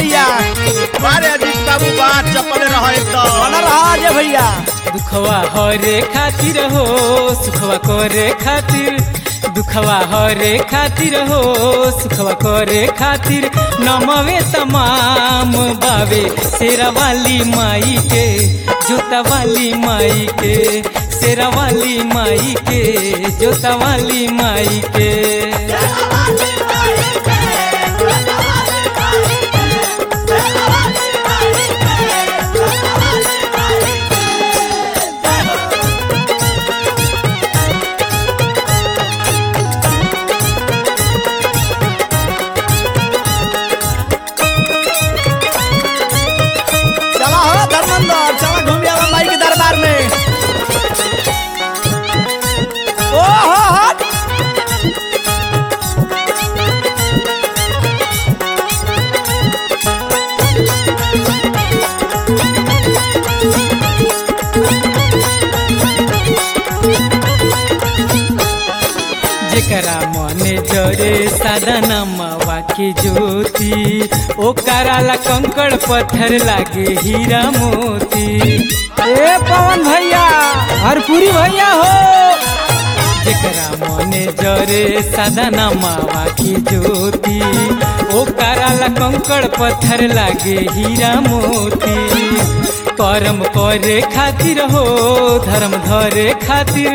भैया अरे अजीत बाबू बात चपल रह एकदम बना रहा अजय भैया दुखवा हरे खातिर हो सुखवा करे खातिर दुखवा हरे खातिर हो सुखवा करे खातिर नमवे तमाम बावे शेरा वाली माई के जोता वाली माई के शेरा वाली माई के जोता वाली माई के चला हो धर्मेंद्र चला घूम आवा माई के दरबार में ओ हो हो जेकरा मने जरे सादा नमवा के ज्योति ओ कराला कंकड़ पत्थर लागे हीरा मोती ए पवन भैया हरपुरी भैया हो जेकरा मने जरे सादा नमवा के ज्योति ओ कराला कंकड़ पत्थर लागे हीरा मोती कर्म करे खातिर हो धर्म धरे खातिर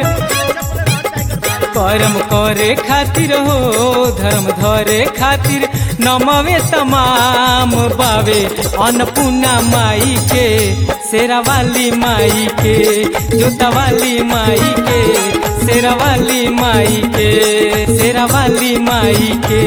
कर्म करे खातिर हो धर्म धरे खातिर नमवे तमाम बावे अन्नपूर्णा माई के शेरा वाली माई के जोता वाली माई के शेरा वाली माई के शेरा वाली माई के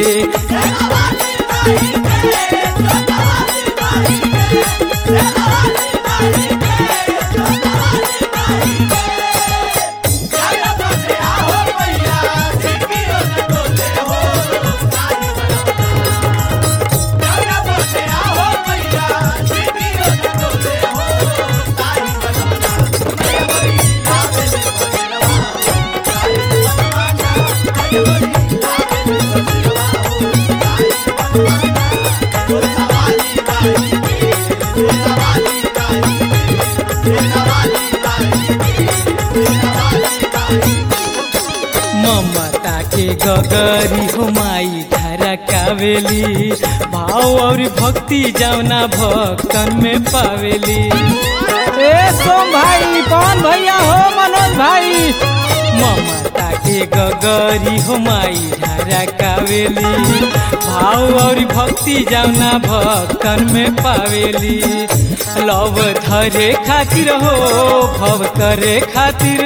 ममता के गगरी हो माई धारा कावेली भाव और भक्ति जावना भक्तन में पावेली ए सोम भाई पवन भैया हो मनोज भाई ममता के गगरी हो माई धारा कावेली भाव और भक्ति जावना भक्तन में पावेली लव धरे खातिर हो भव करे खातिर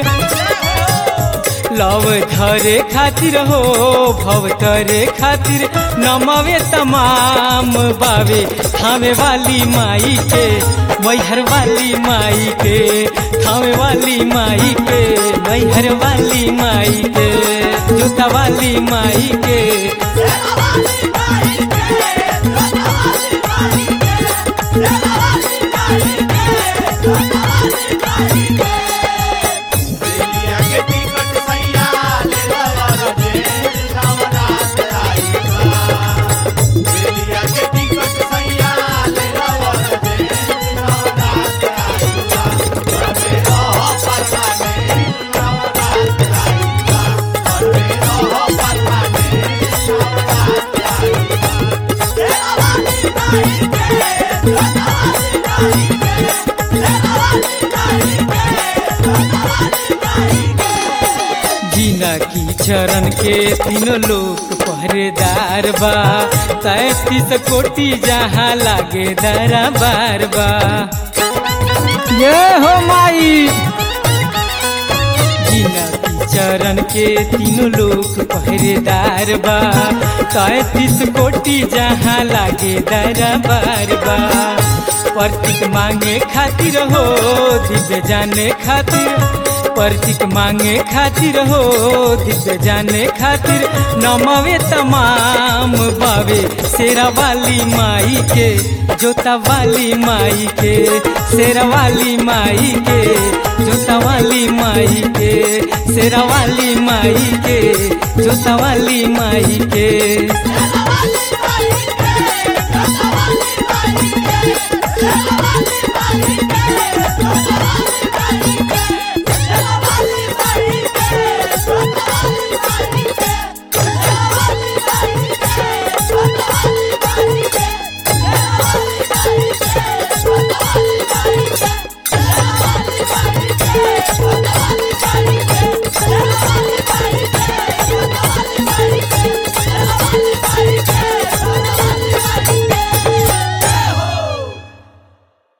लव धरे खातिर हो भव करे खातिर नमवे तमाम बावे थामे वाली माई के मैहर वाली माई के थामे वाली माई के मैहर वाली माई के जोता वाली माई के बेलिया के टिकट सैया ले लवर दे नवरात आई बा बेलिया के टिकट सैया ले लवर दे नवरात आई बा अरे रह परमाने नवरात आई बा अरे रह परमाने नवरात आई बा तेरा वाली माई के तेरा वाली माई के तेरा वाली माई के जीना की चरण के तीनों लोग पहरेदार बा तैतीस कोटि जहाँ लागे दरा बार बा ये हो माई जीना की चरण के तीनों लोग पहरेदार बा तैतीस कोटि जहाँ लागे दरा बार बा प्रतीक मांगे खातिर हो दिव्य जाने खातिर प्रतीक मांगे खातिर हो दिव्य जाने खातिर नमवे तमाम बावे शेरा वाली माई के जोता वाली माई के शेरा वाली माई के जोता वाली माई के शेरा वाली माई के जोता वाली माई के वाली